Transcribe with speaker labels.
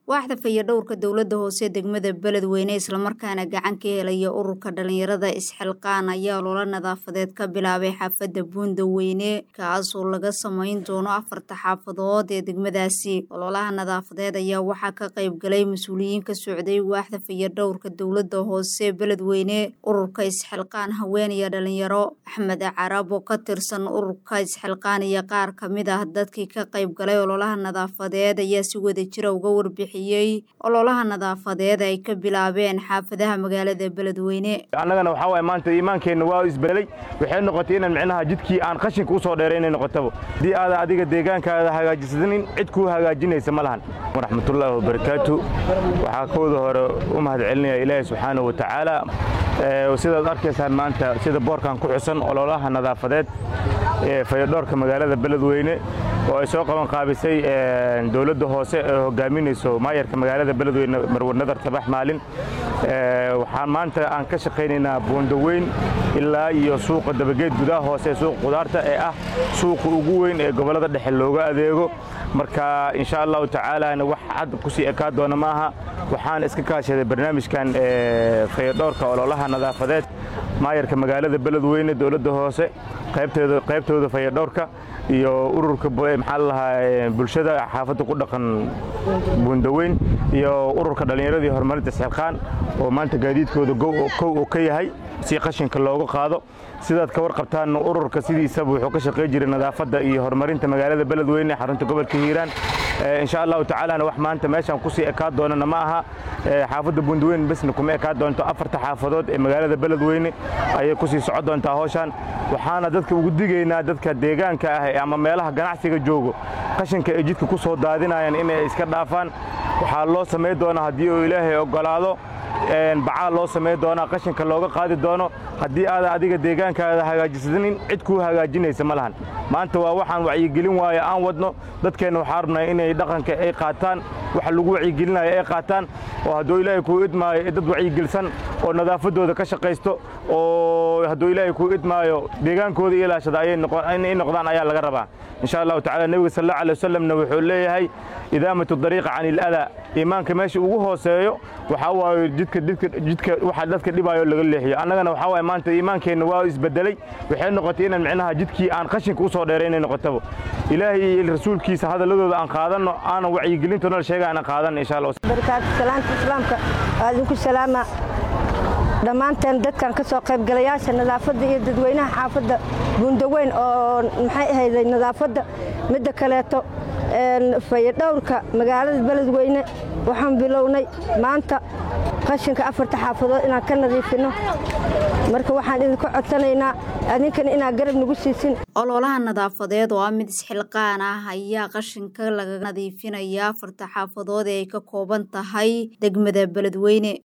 Speaker 1: waaxda fayadhowrka dowladda hoose degmada beledweyne islamarkaana gacan ka helaya ururka dhalinyarada isxilqaan ayaa loola nadaafadeed ka bilaabay xaafadda buundaweyne kaasoo laga samayn doono afarta xaafadood ee degmadaasi ololaha nadaafadeed ayaa waxaa ka qayb galay mas-uuliyiin ka socday waaxda fayadhowrka dowladda hoose beledweyne ururka isxilqaan haween iyo dhalinyaro axmed carab oo ka tirsan ururka isxilqaan iyo qaar kamid ah dadkii ka qayb galay ololaha nadaafadeed ayaa si wada jira uga warbixiyey ololaha nadaafadeed ay ka bilaabeen xaafadaha magaalada beledweyne
Speaker 2: annagana waxaa waay maanta iimaankeenna waa isbedelay waxay noqotay inaan micnaha jidkii aan qashinka u soo dheeray inay noqotaba haddii aada adiga deegaankaada hagaajisanin cid kuu hagaajinaysa ma lahan waraxmatullaahi wabarakaatu waxaa kooda hore u mahad celinaya ilaahay subxaana wa tacaala sidaad arkaysaan maanta sida boorkan ku xusan ololaha nadaafadeed ee fayadhoorka magaalada beledweyne oo ay soo qaban qaabisay dowladda hoose ee hogaaminayso maayarka magaalada beledweyne marwar nadar tabax maalin waxaan maanta aan ka shaqaynaynaa buundaweyn ilaa iyo suuqa dabageed gudaha hoose ee suuqa qudaarta ee ah suuqa ugu weyn ee gobollada dhexe looga adeego marka insha allahu tacaalana wax cad kusii ekaa doona maaha waxaan iska kaashaday barnaamijkan fayadhoorka ololaha nadaafadeed maayarka magaalada beledweyne dowladda hoose qaybtooda fayadhowrka iyo ururka maxaa lalahaa bulshada xaafadda ku dhaqan buundaweyn iyo ururka dhallinyaradii horumarinta isxilqaan oo maanta gaadiidkooda kow uu ka yahay si qashinka looga qaado sidaad ka warqabtaan ururka sidiisaba wuxuu ka shaqay jiray nadaafadda iyo horumarinta magaalada beledweyne xarunta gobolka hiiraan insha allahu tacaalana wax maanta meeshaan kusii ekaa doonana ma aha xaafadda buundaweyn besna kuma ekaa doonto afarta xaafadood ee magaalada beledweyne ayay kusii socon doontaa howshaan waxaana dadka ugu digaynaa dadka deegaanka ah ama meelaha ganacsiga joogo qashinka ay jidka ku soo daadinayaan inay iska dhaafaan waxaa loo samayn doonaa haddii uu ilaahay oggolaado bacaa loo samayn doonaa qashinka looga qaadi doono haddii aada adiga deegaankaada hagaajisanin cid kuu hagaajinaysa ma lahan maanta waa waxaan wacyigelin waayo aan wadno dadkeenna waxaa rabnaa inay dhaqanka ay qaataan waxa lagu wacyigelinayo ay qaataan oo hadduu ilaahay kuu idmaayo dad wacyigelisan oo nadaafaddooda ka shaqaysto oo hadduu ilaahay kuu idmaayo deegaankooda ilaashada inay noqdaan ayaa laga rabaa insha allahu tacala nebiga sal alla alay wasalamna wuxuu leeyahay idaamatu dariiqa can iladaa iimaanka meesha ugu hooseeyo waxaa waaye jidka jidka waxa dadka dhibaayo laga leexiyo annagana waxaa waaye maanta iimaankeenna waa isbedelay waxay noqotay inaan micnaha jidkii aan qashinka u soo dheeray inay noqotaba ilaahay iyo rasuulkiisa hadalladooda aan qaadanno aanan wacyigelintoona sheega aanan qaadanno insha allah
Speaker 3: barakaatu salaanta islaamka waa idinku salaama dhammaanteen dadkan ka soo qaybgalayaasha nadaafadda iyo dadweynaha xaafadda buundaweyn oo maxay ahayday nadaafadda midda kaleeto fayadhowrka magaalada beledweyne waxaan bilownay maanta qashinka afarta xaafadood inaan ka nadiifinno marka waxaan idinka codsanaynaa adinkana inaad garab nagu siisin
Speaker 1: ololaha nadaafadeed oo ah mid isxilqaan ah ayaa qashinka laga nadiifinaya afarta xaafadood ee ay ka kooban tahay degmada beledweyne